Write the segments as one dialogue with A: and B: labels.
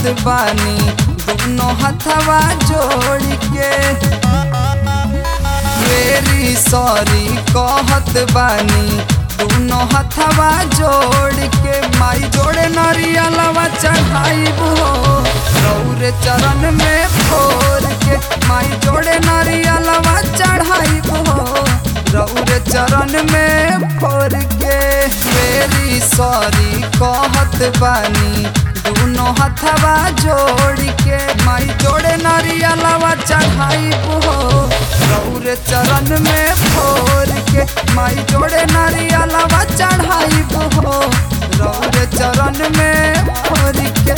A: बानी दोनों हथवा जोड़ के वेरी सॉरी कहत बानी दोनों हथवा जोड़ के माई जोड़े नरियलवा चढ़ाइब हो रौर चरण में फोर के माई जोड़े नरियलवा चढ़ाइब हो रौर चरण में फोर के वेरी सॉरी कहत बानी दोनों हथवा जोड़ के माई जोड़े नरियलवा चढ़ाइब हो रौर चरण में फोर के माई जोड़े नरियलवा चढ़ाइब हो रौर चरण में फोर के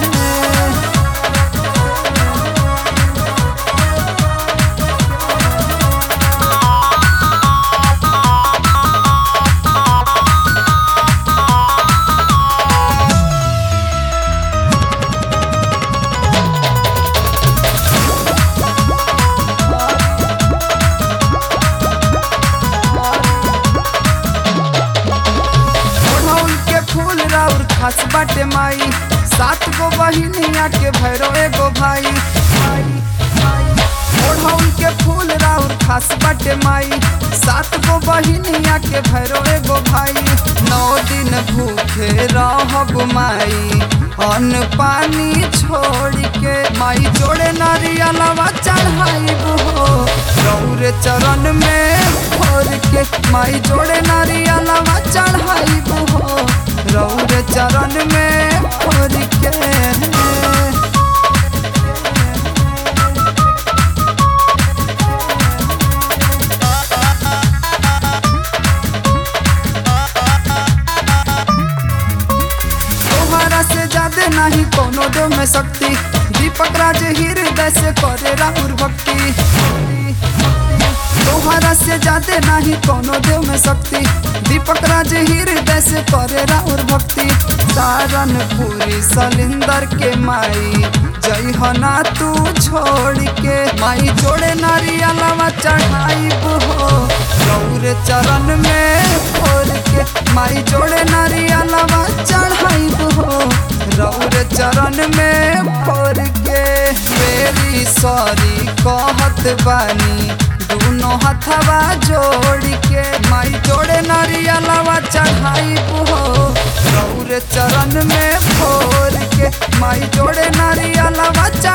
A: ओढ़ौल के फूल राउर खास बाटे माई सात गो बहिनिया के भैरो एगो भाई भाई, भाई। ओढ़ौल के फूल राउर खास बाटे माई सात गो बहिनिया के भैरो एगो भाई नौ दिन भूखे रहब माई अन्न पानी छोड़ के माई जोड़े नारियलवा चढ़ाइब हो रौर चरण में भोर के माई जोड़े नारियलवा चढ़ाइब हो रौर चरण में भोर के तोहरा से ज्यादा नहीं कोनो दो में शक्ति दीपक राज हृदय से करे राहुल भक्ति तोहरा से ज्यादा नहीं कोनो देव में शक्ति दीपक राज हृदय से करे राहुल भक्ति सारन पूरी सलिंदर के माई जय हना तू छोड़ के माई जोड़े नारियलवा चढ़ाइब हो गौर चरण में फोर के माई जोड़े नारियलवा चढ़ाइब हो रौर चरण में फोर के वेरी सॉरी कहत बानी दोनों हथवा जोड़ के माई जोड़े नारियलवा चढ़ाइब हो रौर चरण में फोर के माई जोड़े नारियलवा चढ़